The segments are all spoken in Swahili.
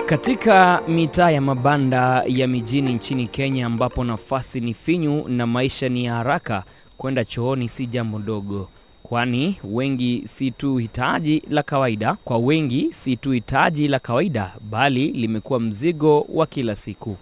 Katika mitaa ya mabanda ya mijini nchini Kenya ambapo nafasi ni finyu na maisha ni ya haraka, kwenda chooni si jambo dogo, kwani wengi si tu hitaji la kawaida, kwa wengi si tu hitaji la kawaida, bali limekuwa mzigo wa kila siku.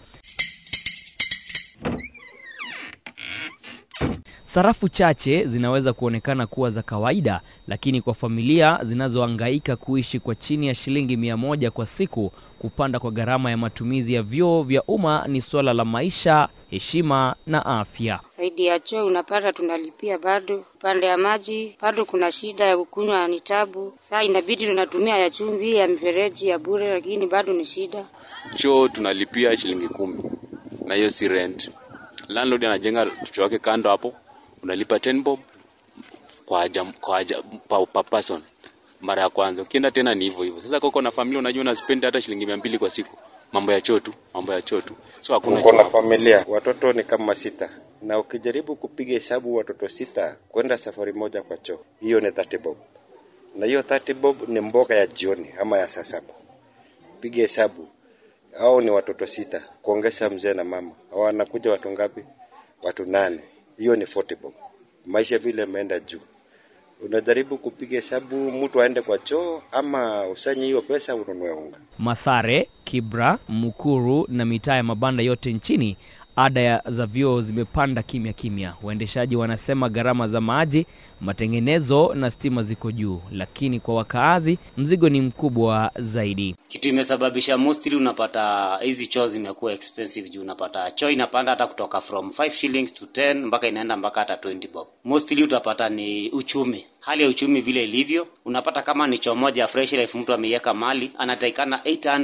Sarafu chache zinaweza kuonekana kuwa za kawaida, lakini kwa familia zinazohangaika kuishi kwa chini ya shilingi mia moja kwa siku, kupanda kwa gharama ya matumizi ya vyoo vya umma ni suala la maisha, heshima na afya. Zaidi ya choo unapata tunalipia bado, upande ya maji bado kuna shida ya kukunywa ni tabu. Saa inabidi tunatumia ya chumvi ya mifereji ya bure, lakini bado ni shida. Choo tunalipia shilingi kumi na hiyo si rent. Landlord anajenga choo wake kando hapo, unalipa 10 bob kwa aja, kwa aja, pa, pa person mara ya kwanza. Ukienda tena ni hivyo hivyo. Sasa koko na familia, unajua una spend hata shilingi mia mbili kwa siku, mambo ya choo tu, mambo ya choo tu, so hakuna Uko na choo. familia, watoto ni kama sita, na ukijaribu kupiga hesabu watoto sita kwenda safari moja kwa choo, hiyo ni 30 bob, na hiyo 30 bob ni mboga ya jioni ama ya saa saba. Piga hesabu, hao ni watoto sita kuongeza mzee na mama, hao wanakuja watu ngapi? Watu nane. Hiyo ni 40 bob. Maisha vile imeenda juu, unajaribu kupiga hesabu, mtu aende kwa choo ama usanye hiyo pesa ununue unga. Mathare, Kibra, Mukuru na mitaa ya mabanda yote nchini, ada ya za vyoo zimepanda kimya kimya. Waendeshaji wanasema gharama za maji, matengenezo na stima ziko juu, lakini kwa wakaazi mzigo ni mkubwa zaidi. kitu imesababisha mostly unapata hizi choo zimekuwa expensive juu unapata choo inapanda hata kutoka from 5 shillings to 10 mpaka inaenda mpaka hata 20 bob. Mostly utapata ni uchumi, hali ya uchumi vile ilivyo. Unapata kama ni choo moja fresh life mtu ameiweka mali anatakikana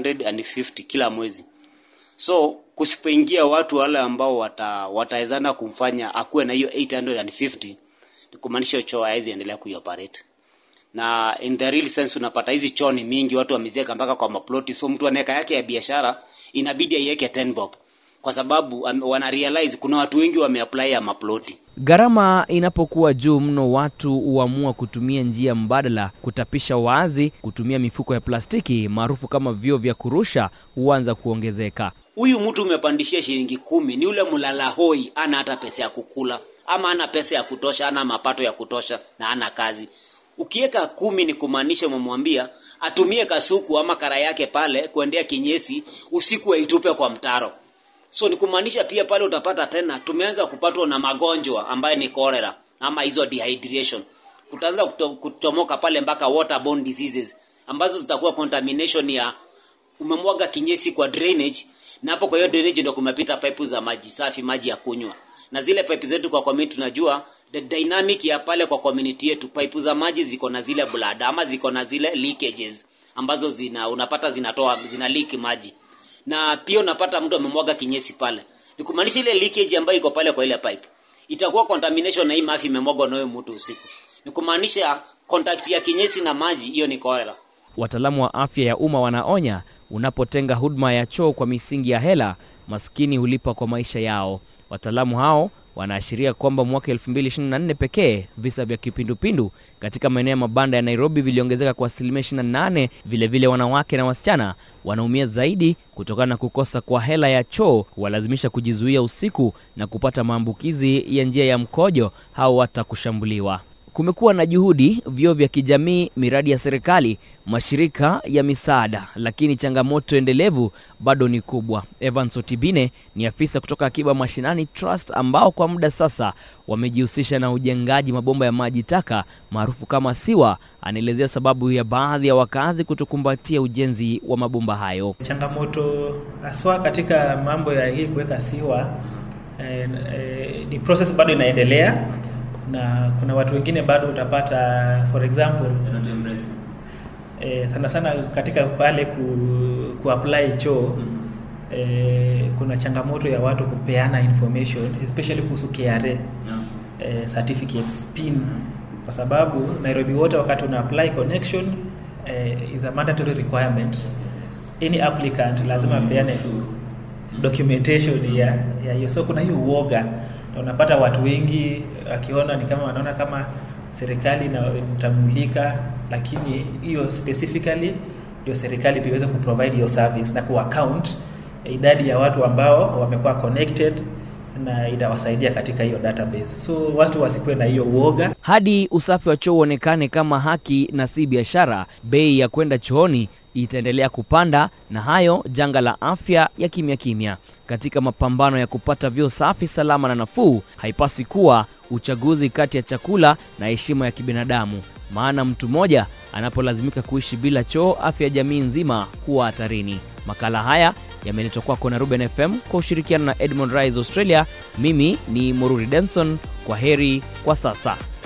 850 kila mwezi. So kusipoingia watu wale ambao wata watawezana kumfanya akuwe na hiyo 850 ni kumaanisha choo hawezi endelea kuioperate na in the real sense unapata hizi choo ni mingi, watu wameziweka mpaka kwa maploti, so mtu anaweka yake ya biashara inabidi aiweke 10 bob kwa sababu am- wana realize kuna watu wengi wameapply ya maploti. Gharama inapokuwa juu mno, watu huamua kutumia njia mbadala, kutapisha wazi, kutumia mifuko ya plastiki maarufu kama vyoo vya kurusha huanza kuongezeka. Huyu mtu umepandishia shilingi kumi, ni ule mlala hoi, ana hata pesa ya kukula ama ana pesa ya kutosha, ana mapato ya kutosha na ana kazi. Ukiweka kumi ni kumaanisha umemwambia atumie kasuku ama kara yake pale kuendea kinyesi, usiku aitupe kwa mtaro. So ni kumaanisha pia pale utapata tena tumeanza kupatwa na magonjwa ambayo ni cholera ama hizo dehydration. Kutaanza kuto, kutomoka pale mpaka waterborne diseases ambazo zitakuwa contamination ya umemwaga kinyesi kwa drainage na hapo kwa hiyo drainage ndio kumepita pipe za maji safi, maji ya kunywa. Na zile pipe zetu kwa community tunajua the dynamic ya pale kwa community yetu, pipe za maji ziko na zile blood ama ziko na zile leakages ambazo zina unapata zinatoa zina leak maji. Na pia unapata mtu amemwaga kinyesi pale. Ni kumaanisha ile leakage ambayo iko pale kwa ile pipe itakuwa contamination na hii mafi imemwagwa na huyo mtu usiku. Ni kumaanisha contact ya kinyesi na maji, hiyo ni cholera. Wataalamu wa afya ya umma wanaonya, unapotenga huduma ya choo kwa misingi ya hela, maskini hulipa kwa maisha yao. Wataalamu hao wanaashiria kwamba mwaka 2024 pekee visa vya kipindupindu katika maeneo ya mabanda ya Nairobi viliongezeka kwa asilimia 28. Vilevile wanawake na wasichana wanaumia zaidi kutokana na kukosa kwa hela ya choo, walazimisha kujizuia usiku na kupata maambukizi ya njia ya mkojo au hata kushambuliwa. Kumekuwa na juhudi, vyoo vya kijamii, miradi ya serikali, mashirika ya misaada, lakini changamoto endelevu bado ni kubwa. Evans Otibine ni afisa kutoka Akiba Mashinani Trust ambao kwa muda sasa wamejihusisha na ujengaji mabomba ya maji taka maarufu kama siwa. Anaelezea sababu ya baadhi ya wakazi kutokumbatia ujenzi wa mabomba hayo. Changamoto haswa katika mambo ya hii kuweka siwa eh, eh, ni process bado inaendelea na kuna watu wengine bado utapata for example eh, sana sana katika pale ku, kuapply choo eh, kuna changamoto ya watu kupeana information especially kuhusu KRA eh, certificates pin kwa sababu Nairobi wote wakati una apply connection eh, is a mandatory requirement any applicant lazima apeane documentation ya ya hiyo so kuna hiyo uoga na unapata watu wengi akiona ni kama wanaona kama serikali ina- itamulika lakini hiyo specifically ndio serikali pia iweze kuprovide hiyo service na kuaccount idadi ya watu ambao wamekuwa connected na itawasaidia katika hiyo database. So watu wasikuwe na hiyo uoga. Hadi usafi wa choo uonekane kama haki na si biashara, bei ya kwenda chooni itaendelea kupanda, na hayo janga la afya ya kimya kimya. Katika mapambano ya kupata vyoo safi, salama na nafuu, haipasi kuwa uchaguzi kati ya chakula na heshima ya kibinadamu, maana mtu mmoja anapolazimika kuishi bila choo, afya ya jamii nzima huwa hatarini. Makala haya yameletwa kwako na Ruben FM kwa ushirikiano na Edmond Rise Australia. Mimi ni Mururi Denson, kwa heri kwa sasa.